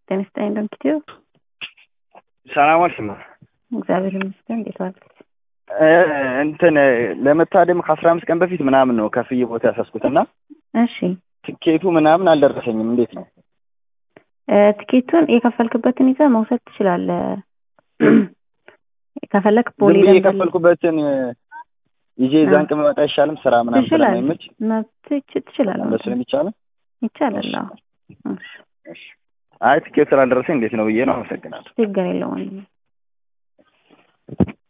ጤና ይስጥልኝ እንደምትይው ሰላም ዋልሽማ። እግዚአብሔር ይመስገን። እንዴት ዋልክ? እንትን ለመታደም ከአስራ አምስት ቀን በፊት ምናምን ነው ከፍዬ ቦታ ያሳስኩትና እሺ ትኬቱ ምናምን አልደረሰኝም። እንዴት ነው? እ ትኬቱን የከፈልክበትን ይዘህ መውሰድ ትችላለህ። ከፈለክ ዝም ቦሌ ብዬ ደንበል የከፈልኩበትን ይዤ እዛን ቀን መጣ አይሻልም? ስራ ምናምን ትችላለህ። ስለማይመች መብት ትችላለህ። እንደሱ ነው የሚቻለው። ይቻላል። አዎ እሺ፣ እሺ። አይ ትኬት ስላልደረሰኝ እንዴት ነው ብዬ ነው። አመሰግናለሁ። ችግር የለውም።